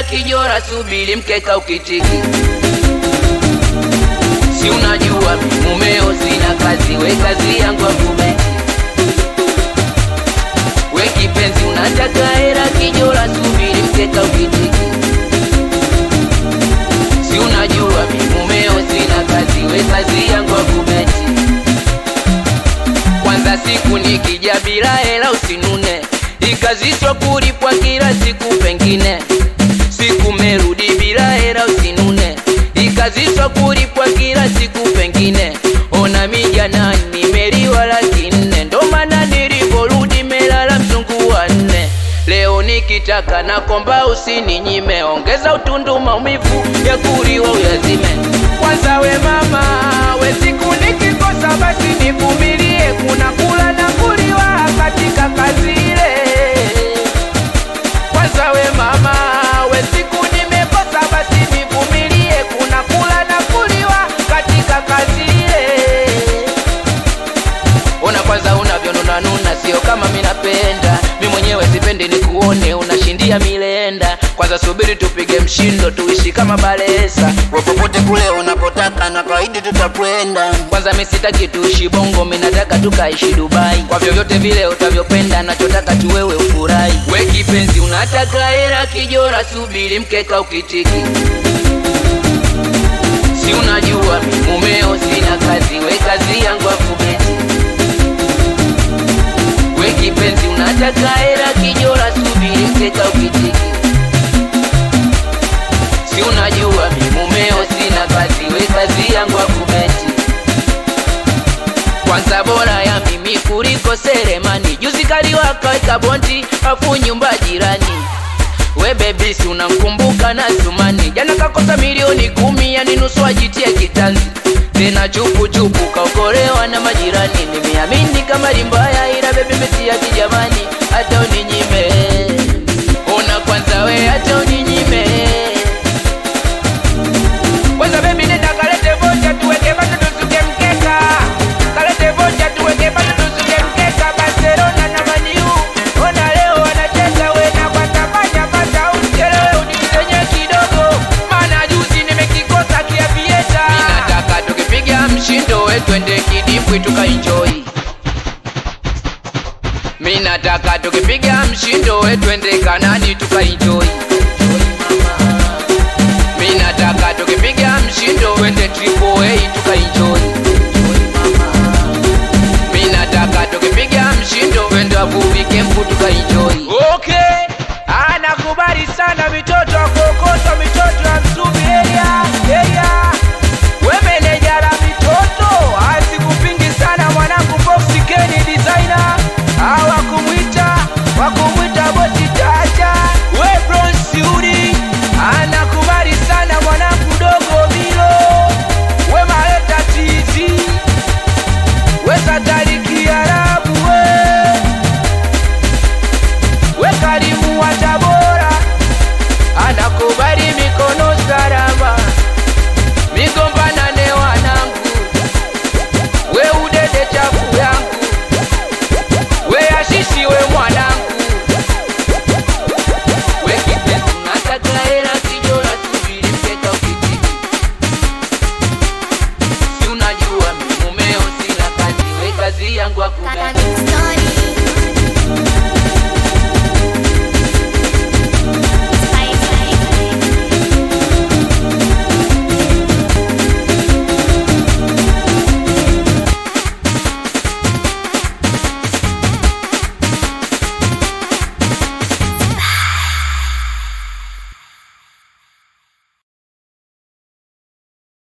hera kijora, subiri mkeka ukitiki. Si unajua mi mumeo sina kazi, we kazi yangu akubeti. We kipenzi unataka hera kijora, subiri mkeka ukitiki. Si unajua mi mumeo sina kazi, we kazi yangu akubeti. Kwanza siku nikija bila hela usinune, ikazishwa kulipwa kila siku pengine. Siku merudi bila hela usinune, ikazishwa kulipwa kila siku pengine. Ona mijana nimeliwa laki nne, ndo maana niliporudi melala mzungu wa nne. Leo nikitaka na komba usininyime, ongeza utundu maumivu ya kuliwa uyazime. Kwanza we mama, we siku nikikosa basi nivumilie, kuna kula na kuliwa katika kazi ile. Kwanza we mama, we siku nimekosa basi nivumilie, kuna kula na kuliwa katika kazi ile. Ona kwanza unavyonuna nuna, sio kama mi napenda mi mwenyewe sipendi nikuone unashindia milenda. Kwanza subiri tupige mshindo, tuishi kama balesa. We popote kule unapotaka na kawaidi tutakwenda. Kwanza mi sitaki tuishi bongo, mi nataka tukaishi Dubai. Kwa vyovyote vile utavyopenda, nachotaka tu wewe ufurahi. We kipenzi, unataka hera kijora, subiri mkeka ukitiki. Si unajua mi mumeo sina kazi, we kazi yangu akubeti. We kipenzi, unataka hera kijora, subiri mkeka ukitiki. Si unajua mi mumeo sina kazi, we kazi yangu akubeti. Kwanza bora ya mimi kuliko Seremani, juzi kaliwa kaweka bonti afu nyumba jirani. We baby, si unamkumbuka na Sumani, jana kakosa milioni kumi, yani nusu ajitie kitanzi tena chupu chupu, kaokolewa na majirani. Nimeamini kama limbaya, ila baby mesia kijamani, hata uninyime. Ona kwanza we, hata uninyime kwanza baby, nenda kalete vocha tuweke bado tusuke mkeka, kalete vocha tuweke bado tusuke mkeka. Barcelona na Man U, ona leo wanacheza, we na kwanza fanya pata uchelewe unikisenye kidogo, maana juzi nimekikosa kiavieta. Mimi nataka tukipiga mshindo we twende kidimbwi tukaenjoy. Mimi nataka tukipiga mshindo we twende Kanani tukaenjoy. Mimi nataka tukipiga mshindo twende Triple A tukaenjoy. Mimi nataka tukipiga mshindo twende Avuvi Kempu tukaenjoy. Okay, anakubali sana mitoto wa kokoto, mitoto ya Msubi area area. We meneja la mitoto, asikupingi sana mwanangu Fox Kenny designer. Hawa kumwita wakumwita bosi Chacha. We Bronze Udi anakubali sana mwanangu dogo Milo. We Maleta TZ we Satari Kiarabu we we Karimu wa Tabora anakubali mikono salama migomba nane wanangu we udede chafu yangu we ashishi we mwanangu we kipenzi nataka hela kijora subiri mkeka ukitiki si unajua mi mumeo sina kazi we kazi yangu akubali